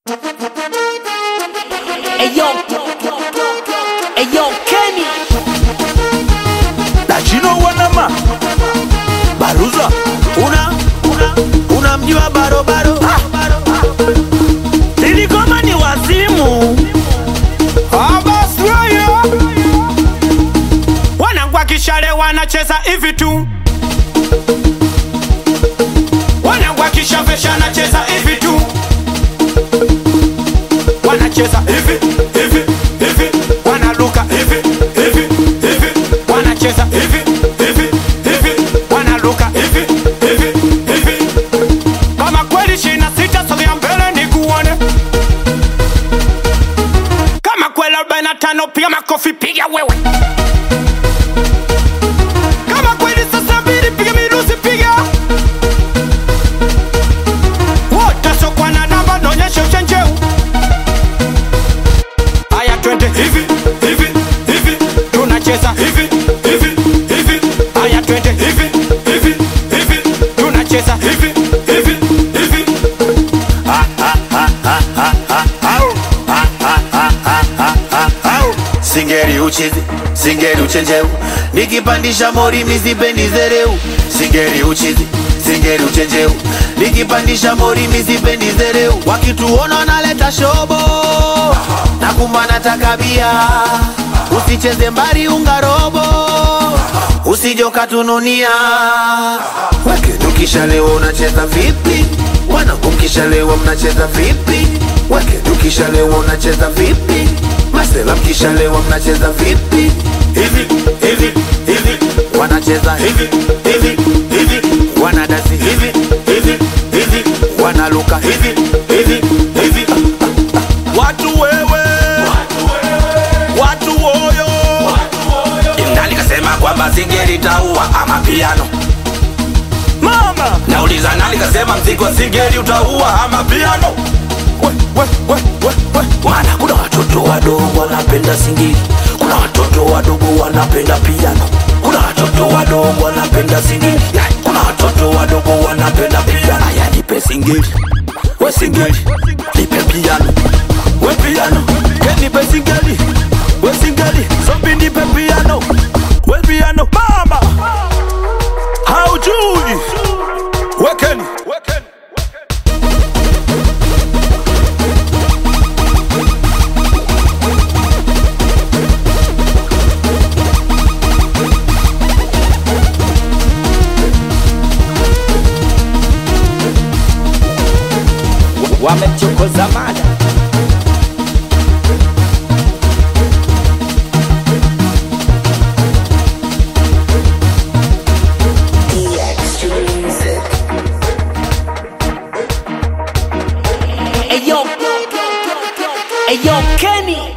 Eyo, Eyo Kenny Dachino wanama Baruza una una unamjua barobaro Nilikoma ni wazimu abaswaya wanangwa kishale wanacheza hivi tu wanangwa kishavesha anacheza hivi tu wanacheza hivi hivi hivi wanaluka hivi hivi hivi wanacheza hivi hivi hivi wanaluka hivi hivi hivi kama kweli shina sita sogea mbele nikuone kama kweli 45 piga makofi piga wewe kama kweli sasa mbili piga mirusi piga wote sokwa na namba naonyesha uchenjeu haya twende hivi hivi hivi tunacheza hivi hivi hivi haya twende hivi hivi hivi tunacheza hivi hivi hivi singeri uchizi singeri uchenjeu nikipandisha mori mizipendi zereu singeri uchizi singeri uchenjeu nikipandisha mori mizipendi zereu wakituona naleta shobo na kumana takabia usicheze mbari ungarobo usijokatununia weke tukishalewa unacheza vipi wanangu mkishalewa mnacheza vipi weke tukishalewa unacheza vipi masela mkishalewa mnacheza vipi hivi hivi hivi wanacheza hivi hivi hivi wanadasi hivi hivi hivi wanaluka hivi hivi hivi Watu wewe Watu woyo nani kasema kwamba singeli taua ama piano Mama nauliza nani kasema mziki wa singeli utaua ama piano we, we, we, we, we. maana kuna watoto wadogo wanapenda singeli kuna watoto wadogo wanapenda piano kuna watoto wadogo wanapenda singeli Ya, kuna watoto wadogo wanapenda piano aya nipe singeli we singeli nipe piano We piano Kenipe singeli We singeli Zombi nipe piano We piano Mama Haujui Wekeni Wekeni wamemchokoza mada Eyo, Eyo Kenny